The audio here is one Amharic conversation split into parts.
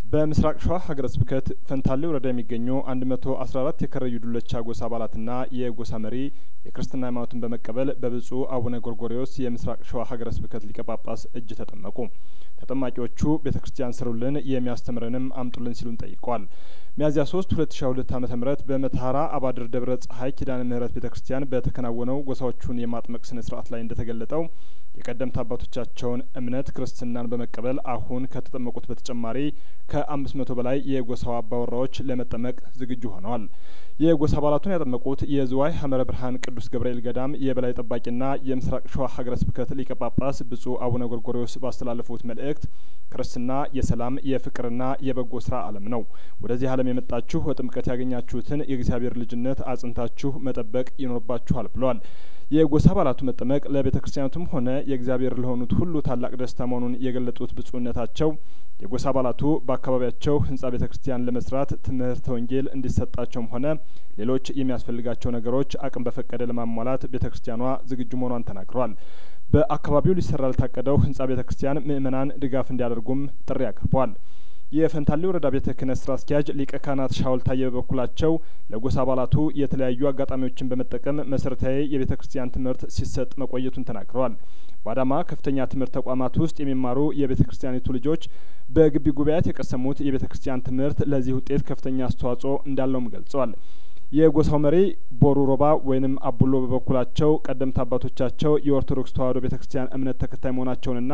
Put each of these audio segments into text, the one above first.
በምስራቅ ሸዋ ሀገረ ስብከት ፈንታሌ ወረዳ የሚገኙ አንድ መቶ አስራ አራት የከረዩ ዱለቻ ጐሳ አባላትና የጐሳ መሪ የክርስትና ሃይማኖትን በመቀበል በብጹእ አቡነ ጐርጐርዮስ የምስራቅ ሸዋ ሀገረ ስብከት ሊቀ ጳጳስ እጅ ተጠመቁ። ተጠማቂዎቹ ቤተ ክርስቲያን ስሩልን የሚያስተምረንም አምጡልን ሲሉም ጠይቀዋል። ሚያዝያ ሶስት ሁለት ሺ ሁለት ዓመተ ምህረት በመተሀራ አባድር ደብረ ጸሀይ ኪዳነ ምህረት ቤተ ክርስቲያን በተከናወነው ጐሳዎቹን የማጥመቅ ስነ ስርዓት ላይ እንደተገለጠው የቀደምት አባቶቻቸውን እምነት ክርስትናን በመቀበል አሁን ከተጠመቁት በተጨማሪ ከአምስት መቶ በላይ የጐሳው አባወራዎች ለመጠመቅ ዝግጁ ሆነዋል። የጐሳ አባላቱን ያጠመቁት የዝዋይ ሀመረ ብርሀን ቅዱስ ገብርኤል ገዳም የበላይ ጠባቂና የምስራቅ ሸዋ ሀገረ ስብከት ሊቀ ጳጳስ ብጹእ አቡነ ጐርጐርዮስ ባስተላለፉት መልእክት ክርስትና የሰላም የፍቅርና የበጎ ስራ ዓለም ነው። ወደዚህ ዓለም የመጣችሁ በጥምቀት ያገኛችሁትን የእግዚአብሔር ልጅነት አጽንታችሁ መጠበቅ ይኖርባችኋል ብለዋል። የጐሳ አባላቱ መጠመቅ ለቤተ ክርስቲያኒቱም ሆነ የእግዚአብሔር ለሆኑት ሁሉ ታላቅ ደስታ መሆኑን የገለጡት ብጹእነታቸው የጐሳ አባላቱ በአካባቢያቸው ህንጻ ቤተ ክርስቲያን ለመስራት ትምህርተ ወንጌል እንዲሰጣቸውም ሆነ ሌሎች የሚያስፈልጋቸው ነገሮች አቅም በፈቀደ ለማሟላት ቤተ ክርስቲያኗ ዝግጁ መሆኗን ተናግረዋል። በአካባቢው ሊሰራ ለታቀደው ህንጻ ቤተ ክርስቲያን ምእመናን ድጋፍ እንዲያደርጉም ጥሪ አቅርበዋል። የፈንታሌ ወረዳ ቤተ ክህነት ስራ አስኪያጅ ሊቀ ካህናት ሻውል ታየ በበኩላቸው ለጐሳ አባላቱ የተለያዩ አጋጣሚዎችን በመጠቀም መሰረታዊ የቤተ ክርስቲያን ትምህርት ሲሰጥ መቆየቱን ተናግረዋል። በአዳማ ከፍተኛ ትምህርት ተቋማት ውስጥ የሚማሩ የቤተ ክርስቲያኒቱ ልጆች በግቢ ጉባኤያት የቀሰሙት የቤተ ክርስቲያን ትምህርት ለዚህ ውጤት ከፍተኛ አስተዋጽኦ እንዳለውም ገልጸዋል። የጐሳው መሪ ቦሩ ሮባ ወይንም አቡሎ በበኩላቸው ቀደምት አባቶቻቸው የኦርቶዶክስ ተዋሕዶ ቤተ ክርስቲያን እምነት ተከታይ መሆናቸውንና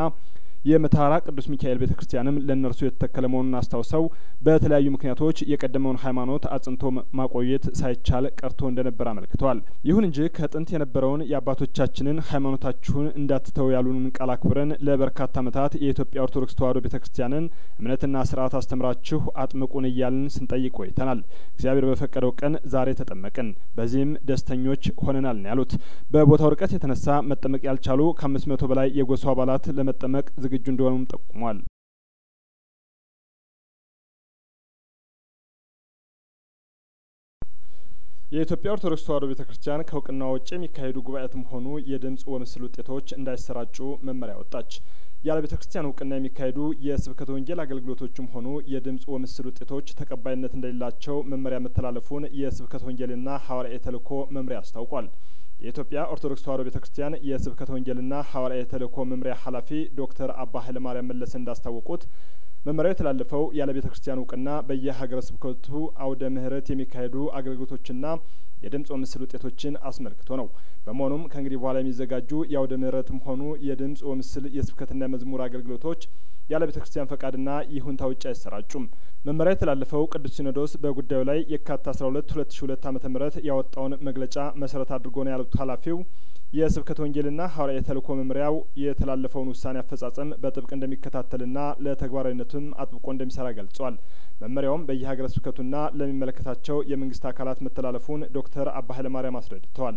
የመተሀራ ቅዱስ ሚካኤል ቤተ ክርስቲያንም ለእነርሱ የተተከለ መሆኑን አስታውሰው በተለያዩ ምክንያቶች የቀደመውን ሃይማኖት አጽንቶ ማቆየት ሳይቻል ቀርቶ እንደነበር አመልክተዋል። ይሁን እንጂ ከጥንት የነበረውን የአባቶቻችንን ሃይማኖታችሁን እንዳትተው ያሉንን ቃል አክብረን ለበርካታ ዓመታት የኢትዮጵያ ኦርቶዶክስ ተዋሕዶ ቤተ ክርስቲያንን እምነትና ስርዓት አስተምራችሁ አጥምቁን እያልን ስንጠይቅ ቆይተናል። እግዚአብሔር በፈቀደው ቀን ዛሬ ተጠመቅን። በዚህም ደስተኞች ሆነናል ነው ያሉት። በቦታው ርቀት የተነሳ መጠመቅ ያልቻሉ ከአምስት መቶ በላይ የጐሳው አባላት ለመጠመቅ ዝግጁ እንደሆኑም ጠቁሟል። የኢትዮጵያ ኦርቶዶክስ ተዋሕዶ ቤተ ክርስቲያን ከእውቅና ውጭ የሚካሄዱ ጉባኤያትም ሆኑ የድምጽ ወምስል ውጤቶች እንዳይሰራጩ መመሪያ ወጣች። ያለ ቤተ ክርስቲያን እውቅና የሚካሄዱ የስብከተ ወንጌል አገልግሎቶችም ሆኑ የድምጽ ወምስል ውጤቶች ተቀባይነት እንደሌላቸው መመሪያ መተላለፉን የስብከተ ወንጌልና ሐዋርያዊ ተልእኮ መምሪያ አስታውቋል። የኢትዮጵያ ኦርቶዶክስ ተዋሕዶ ቤተ ክርስቲያን የስብከተ ወንጌልና ሐዋርያዊ ተልእኮ መምሪያ ኃላፊ ዶክተር አባ ኃይለማርያም መለሰ እንዳስታወቁት መመሪያው የተላለፈው ያለ ቤተ ክርስቲያን እውቅና በየሀገረ ስብከቱ አውደ ምሕረት የሚካሄዱ አገልግሎቶችና የድምጽ ወምስል ውጤቶችን አስመልክቶ ነው። በመሆኑም ከእንግዲህ በኋላ የሚዘጋጁ የአውደ ምሕረትም ሆኑ የድምጽ ወምስል የስብከትና የመዝሙር አገልግሎቶች ያለ ቤተ ክርስቲያን ፈቃድና ይሁንታ ውጭ አይሰራጩም። መመሪያ የተላለፈው ቅዱስ ሲኖዶስ በጉዳዩ ላይ የካቲት አስራ ሁለት ሁለት ሺ ሁለት ዓመተ ምህረት ያወጣውን መግለጫ መሰረት አድርጎ ነው ያሉት ኃላፊው የስብከተ ወንጌልና ሐዋርያዊ ተልእኮ መምሪያው የተላለፈውን ውሳኔ አፈጻጸም በጥብቅ እንደሚከታተልና ለተግባራዊነቱም አጥብቆ እንደሚሰራ ገልጿል። መመሪያውም በየሀገረ ስብከቱና ለሚመለከታቸው የመንግስት አካላት መተላለፉን ዶክተር አባ ኃይለማርያም አስረድተዋል።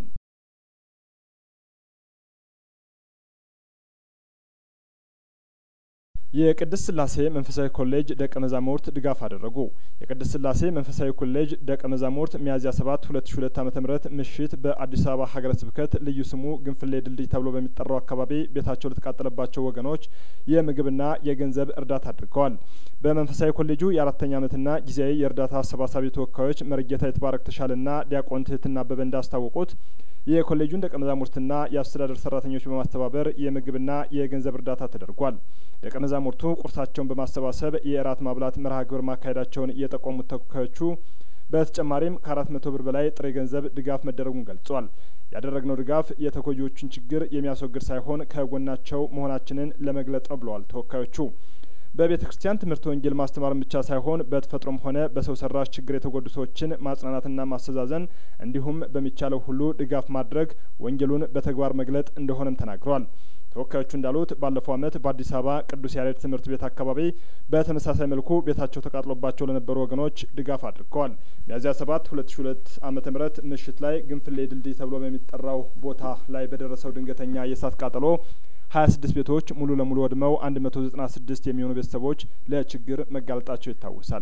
የቅድስት ስላሴ መንፈሳዊ ኮሌጅ ደቀ መዛሙርት ድጋፍ አደረጉ። የቅድስት ስላሴ መንፈሳዊ ኮሌጅ ደቀ መዛሙርት ሚያዝያ ሰባት ሁለት ሺ ሁለት ዓመተ ምህረት ምሽት በአዲስ አበባ ሀገረ ስብከት ልዩ ስሙ ግንፍሌ ድልድይ ተብሎ በሚጠራው አካባቢ ቤታቸው ለተቃጠለባቸው ወገኖች የምግብና የገንዘብ እርዳታ አድርገዋል። በመንፈሳዊ ኮሌጁ የአራተኛ ዓመትና ጊዜያዊ የእርዳታ አሰባሳቢ ተወካዮች መርጌታ የተባረክ ተሻለና ዲያቆን ትህትና አበበ እንዳስታወቁት የኮሌጁን ደቀ መዛሙርትና የአስተዳደር ሰራተኞች በማስተባበር የምግብና የገንዘብ እርዳታ ተደርጓል። ደቀ መዛሙርቱ ቁርሳቸውን በማሰባሰብ የእራት ማብላት መርሃ ግብር ማካሄዳቸውን የጠቆሙት ተወካዮቹ በተጨማሪም ከአራት መቶ ብር በላይ ጥሬ ገንዘብ ድጋፍ መደረጉን ገልጿል። ያደረግነው ድጋፍ የተጎጂዎቹን ችግር የሚያስወግድ ሳይሆን ከጎናቸው መሆናችንን ለመግለጥ ነው ብለዋል ተወካዮቹ። በቤተ ክርስቲያን ትምህርት ወንጌል ማስተማርን ብቻ ሳይሆን በተፈጥሮም ሆነ በሰው ሰራሽ ችግር የተጎዱ ሰዎችን ማጽናናትና ማስተዛዘን እንዲሁም በሚቻለው ሁሉ ድጋፍ ማድረግ ወንጌሉን በተግባር መግለጥ እንደሆነም ተናግረዋል። ተወካዮቹ እንዳሉት ባለፈው ዓመት በአዲስ አበባ ቅዱስ ያሬድ ትምህርት ቤት አካባቢ በተመሳሳይ መልኩ ቤታቸው ተቃጥሎባቸው ለነበሩ ወገኖች ድጋፍ አድርገዋል። ሚያዝያ ሰባት ሁለት ሺ ሁለት ዓመተ ምህረት ምሽት ላይ ግንፍሌ ድልድይ ተብሎ በሚጠራው ቦታ ላይ በደረሰው ድንገተኛ የእሳት ቃጠሎ ሀያ ስድስት ቤቶች ሙሉ ለሙሉ ወድመው አንድ መቶ ዘጠና ስድስት የሚሆኑ ቤተሰቦች ለችግር መጋለጣቸው ይታወሳል።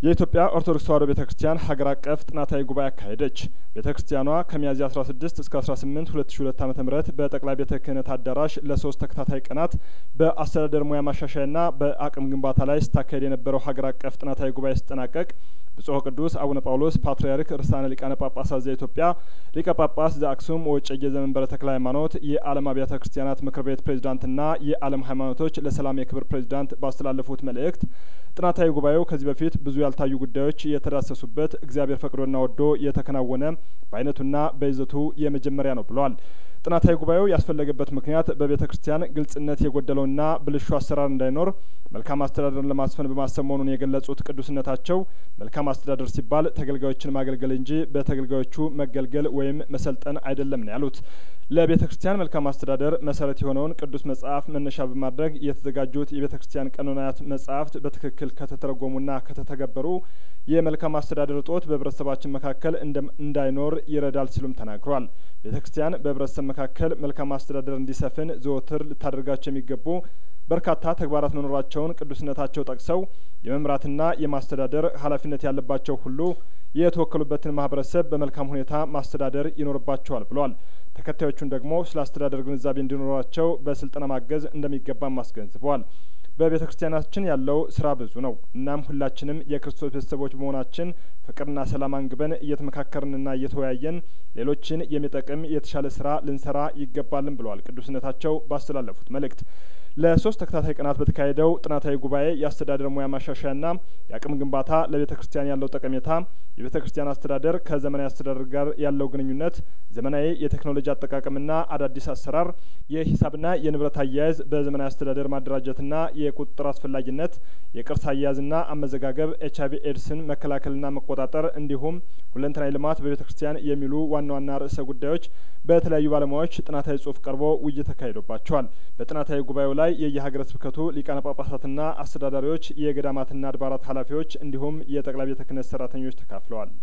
የኢትዮጵያ ኦርቶዶክስ ተዋሕዶ ቤተ ክርስቲያን ሀገር አቀፍ ጥናታዊ ጉባኤ አካሄደች። ቤተ ክርስቲያኗ ከሚያዝያ አስራ ስድስት እስከ አስራ ስምንት ሁለት ሺ ሁለት ዓመተ ምህረት በጠቅላይ ቤተ ክህነት አዳራሽ ለሶስት ተከታታይ ቀናት በአስተዳደር ሙያ ማሻሻያና በአቅም ግንባታ ላይ ስታካሄድ የነበረው ሀገር አቀፍ ጥናታዊ ጉባኤ ሲጠናቀቅ ብጹዕ ቅዱስ አቡነ ጳውሎስ ፓትርያርክ ርዕሳነ ሊቃነ ጳጳሳት ዘኢትዮጵያ ሊቀ ጳጳስ ዘአክሱም ወእጨጌ ዘመንበረ ተክለ ሃይማኖት የዓለም አብያተ ክርስቲያናት ምክር ቤት ፕሬዚዳንትና የዓለም ሃይማኖቶች ለሰላም የክብር ፕሬዚዳንት ባስተላለፉት መልእክት ጥናታዊ ጉባኤው ከዚህ በፊት ብዙ ያልታዩ ጉዳዮች የተዳሰሱበት እግዚአብሔር ፈቅዶና ወዶ የተከናወነ በአይነቱና በይዘቱ የመጀመሪያ ነው ብለዋል። ጥናታዊ ጉባኤው ያስፈለገበት ምክንያት በቤተ ክርስቲያን ግልጽነት የጎደለውና ብልሹ አሰራር እንዳይኖር መልካም አስተዳደርን ለማስፈን በማሰብ መሆኑን የገለጹት ቅዱስነታቸው መልካም አስተዳደር ሲባል ተገልጋዮችን ማገልገል እንጂ በተገልጋዮቹ መገልገል ወይም መሰልጠን አይደለም ነው ያሉት። ለቤተ ክርስቲያን መልካም አስተዳደር መሰረት የሆነውን ቅዱስ መጽሐፍ መነሻ በማድረግ የተዘጋጁት የቤተ ክርስቲያን ቀኖናት መጽሐፍት በትክክል ከተተረጎሙና ከተተገበሩ የመልካም አስተዳደር እጦት በህብረተሰባችን መካከል እንዳይኖር ይረዳል ሲሉም ተናግረዋል። ቤተ ክርስቲያን በህብረተሰብ መካከል መልካም አስተዳደር እንዲሰፍን ዘወትር ልታደርጋቸው የሚገቡ በርካታ ተግባራት መኖራቸውን ቅዱስነታቸው ጠቅሰው የመምራትና የማስተዳደር ኃላፊነት ያለባቸው ሁሉ የተወከሉበትን ማህበረሰብ በመልካም ሁኔታ ማስተዳደር ይኖርባቸዋል ብለዋል። ተከታዮቹን ደግሞ ስለ አስተዳደር ግንዛቤ እንዲኖራቸው በስልጠና ማገዝ እንደሚገባም አስገንዝበዋል። በቤተ ክርስቲያናችን ያለው ስራ ብዙ ነው። እናም ሁላችንም የክርስቶስ ቤተሰቦች በመሆናችን ፍቅርና ሰላም አንግበን እየተመካከርንና እየተወያየን ሌሎችን የሚጠቅም የተሻለ ስራ ልንሰራ ይገባልን ብለዋል ቅዱስነታቸው ባስተላለፉት መልእክት። ለሶስት ተከታታይ ቀናት በተካሄደው ጥናታዊ ጉባኤ የአስተዳደር ሙያ ማሻሻያና የአቅም ግንባታ ለቤተ ክርስቲያን ያለው ጠቀሜታ፣ የቤተ ክርስቲያን አስተዳደር ከዘመናዊ አስተዳደር ጋር ያለው ግንኙነት፣ ዘመናዊ የቴክኖሎጂ አጠቃቀምና አዳዲስ አሰራር፣ የሂሳብና የንብረት አያያዝ በዘመናዊ አስተዳደር ማደራጀትና የቁጥጥር አስፈላጊነት፣ የቅርስ አያያዝና አመዘጋገብ፣ ኤች አይቪ ኤድስን መከላከልና መቆጣጠር እንዲሁም ሁለንተናዊ ልማት በቤተ ክርስቲያን የሚሉ ዋና ዋና ርዕሰ ጉዳዮች በተለያዩ ባለሙያዎች ጥናታዊ ጽሁፍ ቀርቦ ውይይት ተካሂዶባቸዋል። በጥናታዊ ጉባኤው ላይ የየሀገረ ስብከቱ ሊቃነ ጳጳሳትና አስተዳዳሪዎች፣ የገዳማትና አድባራት ኃላፊዎች እንዲሁም የጠቅላይ ቤተ ክህነት ሰራተኞች ተካፍለዋል።